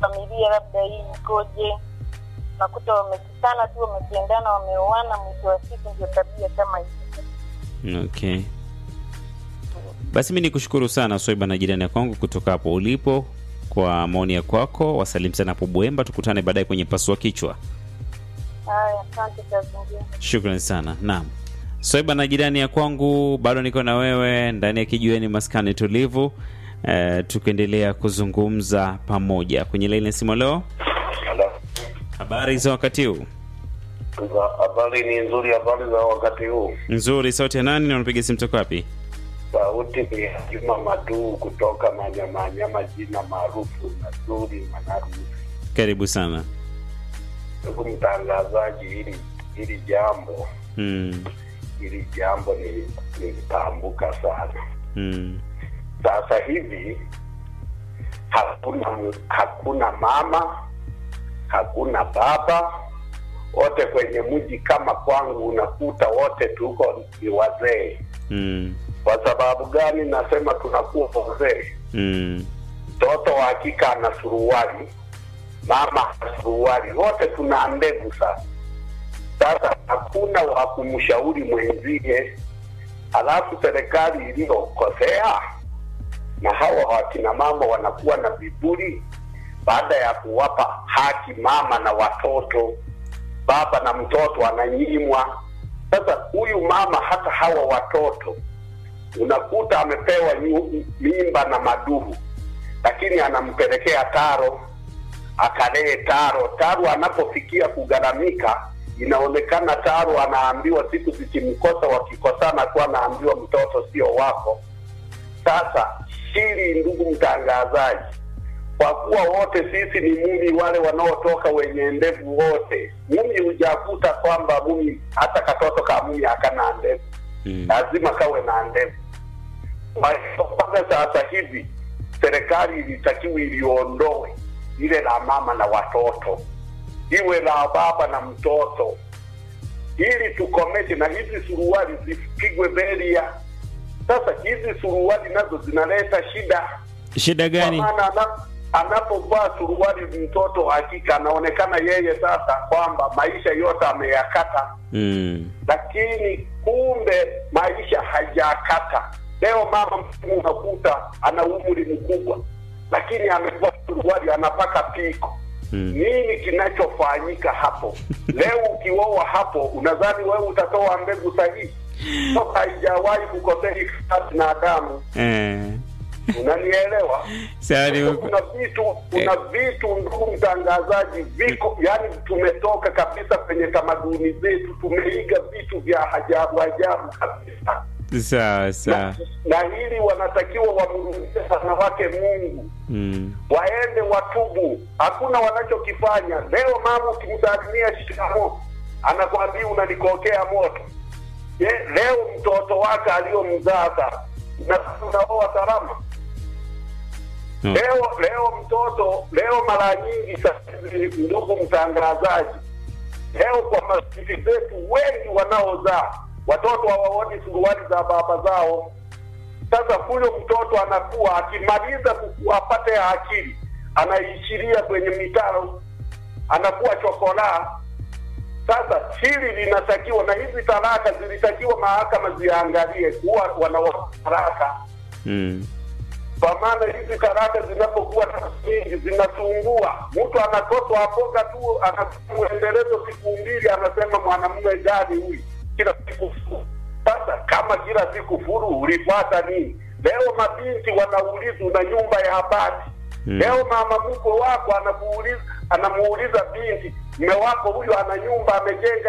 familia labda hii ikoje nakuta wamekutana tu wamependana wameoana mwisho wa siku ndio tabia kama hizi Okay. Basi mi nikushukuru sana Swaiba na jirani ya kwangu kutoka hapo ulipo kwa maoni ya kwako. Wasalimu sana hapo Buemba, tukutane baadaye kwenye pasua kichwa. haya asante kazi njema Shukran sana. Naam, Swaiba na jirani ya kwangu, bado niko na wewe ndani ya kijiweni maskani tulivu, eh, tukiendelea kuzungumza pamoja kwenye laini ya simu. Leo Halo. habari za wakati huu? Za- Habari ni nzuri, habari za wakati huu. Nzuri. Sauti ya nani na unapiga simu toka wapi? Sauti ni ya Juma Maduu kutoka Manyamanyama, jina maarufu Nazuri Manarusi. Karibu sana. Ndugu mtangazaji, hili hili jambo Mm, hili jambo ni nilitambuka sana. mm, Sasa hivi hakuna hakuna mama, hakuna baba, wote kwenye mji kama kwangu unakuta wote tuko ni wazee. mm, Kwa sababu gani nasema tunakuwa wazee? mm, Mtoto wa hakika ana suruali, mama ana suruali, wote tuna ndevu sasa. Sasa hakuna wa kumshauri mwenzie, halafu serikali iliyokosea na hawa wakina mama wanakuwa na viburi baada ya kuwapa haki mama na watoto, baba na mtoto ananyimwa. Sasa huyu mama hata hawa watoto unakuta amepewa nyu- mimba na maduhu, lakini anampelekea taro akalee taro. Taro anapofikia kugharamika, inaonekana taro anaambiwa siku zikimkosa, wakikosana tu anaambiwa mtoto sio wako. Sasa hili, ndugu mtangazaji, kwa kuwa wote sisi ni mumi, wale wanaotoka wenye ndevu wote, mumi hujakuta kwamba mumi hata katoto ka mumi hakana ndevu mm. lazima kawe na ndevu. Kwa hiyo mpaka sasa hivi serikali ilitakiwa iliondoe ile la mama na watoto, iwe la baba na mtoto, ili tukomeshe na hizi suruali zipigwe beria. Sasa hizi suruali nazo zinaleta shida Shida kwa gani? maana ana- anapovaa suruali mtoto hakika anaonekana yeye sasa kwamba maisha yote ameyakata Mm, lakini kumbe maisha hajakata. Leo mama mtu unakuta ana umri mkubwa, lakini amevaa suruali anapaka piko. mm. Nini kinachofanyika hapo? Leo ukioa hapo, unadhani wewe utatoa mbegu sahihi? Toka haijawahi kukosea binadamu, Eh, unanielewa? sawa, ni- kuna vitu kuna vitu ndugu mtangazaji viko yani tumetoka kabisa kwenye tamaduni zetu tumeiga vitu vya ajabu ajabu kabisa sawa sawa. na, na hili wanatakiwa wamrudie wanawake mungu Mm, waende watubu hakuna wanachokifanya leo mama ukimsalimia shikamo anakwambia unanikokea moto Je, leo mtoto wake aliyomzaa sasa na unaoa salama no. Leo leo mtoto leo, mara nyingi sasa hivi, ndugu mtangazaji, leo kwa masisi zetu wengi wanaozaa watoto hawaoni suruali za baba zao. Sasa huyo mtoto anakuwa akimaliza kukua apate akili, anaishiria kwenye mitaro, anakuwa chokolaa. Sasa hili linatakiwa, na hizi talaka zilitakiwa mahakama ziangalie kuwa wanaoa talaka Mm, kwa maana hizi karata zinapokuwa nyingi zinasumbua. Mtu anakoswa apoga tu, anamuendelezo siku mbili, anasema mwanamume gani huyu, kila siku furu. Sasa kama kila siku furu, ulipata nini? Leo mabinti wanaulizwa na nyumba ya bati Mm. leo mama mkwe wako anakuuliza anamuuliza binti, mme wako huyu ana nyumba amejenga